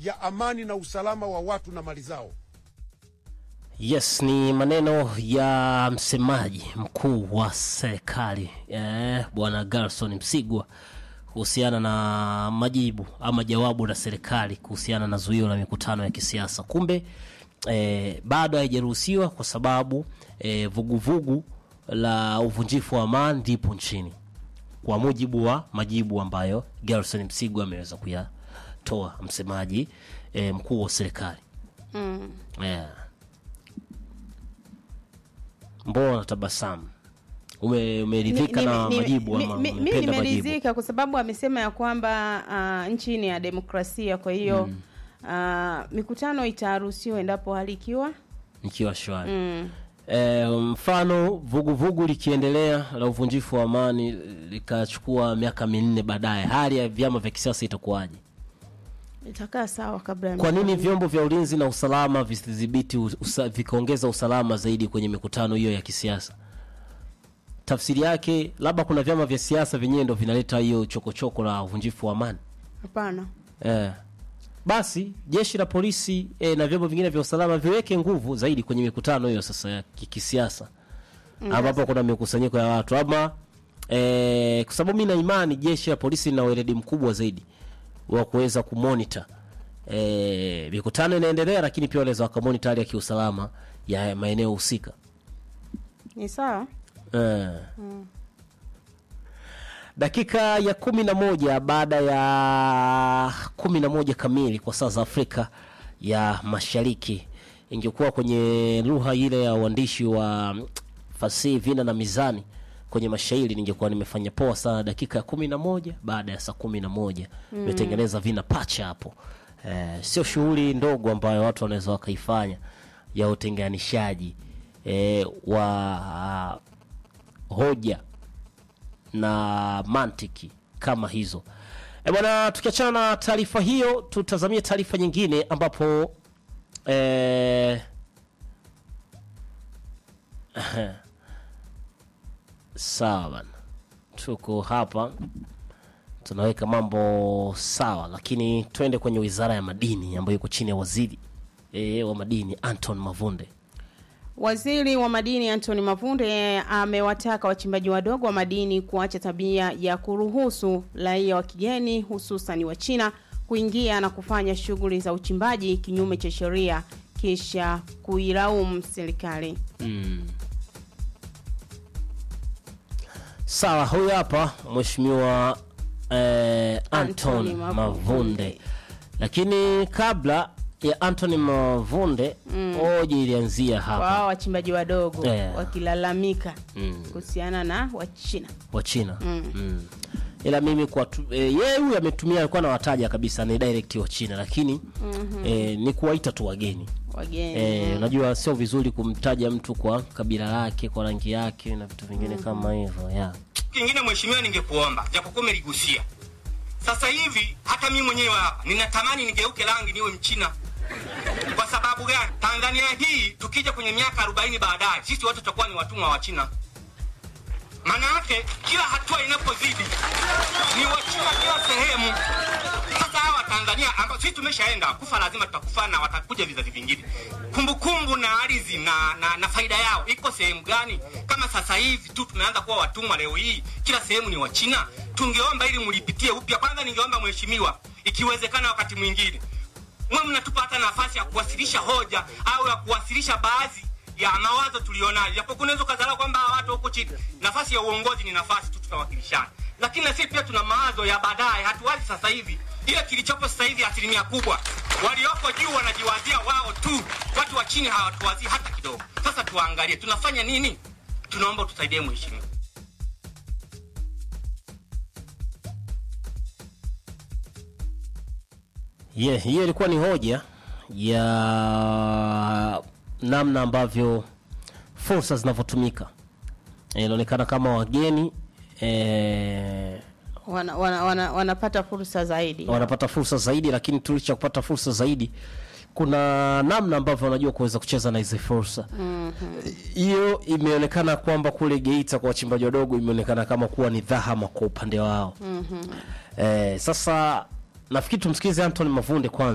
ya amani na usalama wa watu na mali zao. Yes, ni maneno ya msemaji mkuu wa serikali eh, bwana Gerson Msigwa kuhusiana na majibu ama jawabu la serikali kuhusiana na zuio la mikutano ya kisiasa. Kumbe eh, bado haijaruhusiwa kwa sababu eh, vuguvugu la uvunjifu wa amani lipo nchini, kwa mujibu wa majibu ambayo Gerson Msigwa ameweza kuyatoa, msemaji eh, mkuu wa serikali Mm. yeah. Mbona tabasamu? Ume, umeridhika Mi- na mi- majibu mi- ama mi- mi umependa majibu? nimeridhika kwa sababu amesema ya kwamba uh, nchi ni ya demokrasia, kwa hiyo uh, mikutano itaruhusiwa endapo hali ikiwa Nikiwa shwari mm, e, mfano vuguvugu likiendelea la uvunjifu wa amani likachukua miaka minne baadaye, hali ya vyama vya kisiasa itakuwaje? itakaa sawa kabla ya Kwa nini mikutano. vyombo vya ulinzi na usalama visidhibiti usa, vikaongeza usalama zaidi kwenye mikutano hiyo ya kisiasa? Tafsiri yake labda kuna vyama vya siasa vyenyewe ndo vinaleta hiyo chokochoko la uvunjifu wa amani. Hapana. Eh. Basi jeshi la polisi eh, na vyombo vingine vya usalama viweke nguvu zaidi kwenye mikutano hiyo sasa ya ki- kisiasa ambapo kuna mikusanyiko ya watu ama eh, kwa sababu mi na imani jeshi la polisi lina weledi mkubwa zaidi wa kuweza kumonita eh, mikutano inaendelea, lakini pia wanaweza wakamonita hali ya kiusalama ya maeneo husika. Ni sawa. Eh. Dakika ya kumi na moja baada ya kumi na moja kamili kwa saa za Afrika ya Mashariki, ingekuwa kwenye lugha ile ya uandishi wa mm, fasihi, vina na mizani kwenye mashairi, ningekuwa nimefanya poa sana. Dakika ya kumi na moja baada ya saa kumi na moja imetengeneza vina pacha hapo. Eh, sio shughuli ndogo ambayo watu wanaweza wakaifanya ya utenganishaji eh, wa hoja na mantiki kama hizo. E bwana, tukiachana na taarifa hiyo, tutazamie taarifa nyingine ambapo eh, sawa bana, tuko hapa tunaweka mambo sawa, lakini twende kwenye wizara ya madini ambayo iko chini ya waziri e, wa madini Anton Mavunde. Waziri wa madini Anthony Mavunde amewataka wachimbaji wadogo wa madini kuacha tabia ya kuruhusu raia wa kigeni hususan wa China kuingia na kufanya shughuli za uchimbaji kinyume cha sheria kisha kuilaumu serikali. Sawa, huyu hapa mheshimiwa eh, Anton Anthony Mavunde. Mavunde. Lakini kabla ya Anthony Mavunde hoja ilianzia Kwa hapa hao wachimbaji wadogo Yeah. wakilalamika Mm. kuhusiana na Wachina. wa China mm. ila mimi kwa tu, e, yeye huyu ametumia alikuwa anawataja kabisa ni direct wa China, lakini e, ni kuwaita tu wageni Wageni. e, unajua sio vizuri kumtaja mtu kwa kabila lake, kwa rangi yake na vitu vingine kama hivyo yeah. kingine mheshimiwa, ningekuomba japokuwa umeligusia sasa hivi, hata mimi mwenyewe hapa ninatamani nigeuke rangi niwe Mchina. Kwa sababu gani? Tanzania hii tukija kwenye miaka 40 baadaye, sisi wote tutakuwa ni watumwa wa China. Maana yake kila hatua inapozidi ni Wachina kila sehemu. Sasa hawa Tanzania ambao sisi tumeshaenda kufa, lazima tutakufa na watakuja vizazi vingine. Kumbukumbu na ardhi na, na, na faida yao iko sehemu gani? Kama sasa hivi tu tumeanza kuwa watumwa, leo hii kila sehemu ni Wachina. Tungeomba ili mlipitie upya. Kwanza ningeomba mheshimiwa, ikiwezekana, wakati mwingine mwe mnatupa hata nafasi ya kuwasilisha hoja au ya kuwasilisha baadhi ya mawazo tulionayo, japokuwa unaweza ukadharau kwamba hawa watu huko chini, nafasi ya uongozi ni nafasi tu, tutawakilishana, lakini na sisi pia tuna mawazo ya baadaye. Hatuwazi sasa hivi, ile kilichopo sasa hivi, asilimia kubwa walioko juu wanajiwazia wao tu, watu wa chini hawatuwazii hata kidogo. Sasa tuangalie tunafanya nini. Tunaomba tusaidie mheshimiwa. Yeah, hiyo ilikuwa ni hoja ya namna ambavyo fursa zinavyotumika. Eh, Inaonekana kama wageni eh, Wana, wana, wana, wanapata fursa zaidi. wanapata fursa zaidi, lakini tulicha kupata fursa zaidi, kuna namna ambavyo wanajua kuweza kucheza na hizi fursa hiyo. Imeonekana kwamba kule Geita kwa wachimbaji wadogo imeonekana kama kuwa ni dhahama kwa upande wao. Eh, sasa nafikiri tumsikilize Anthony Mavunde kwanza.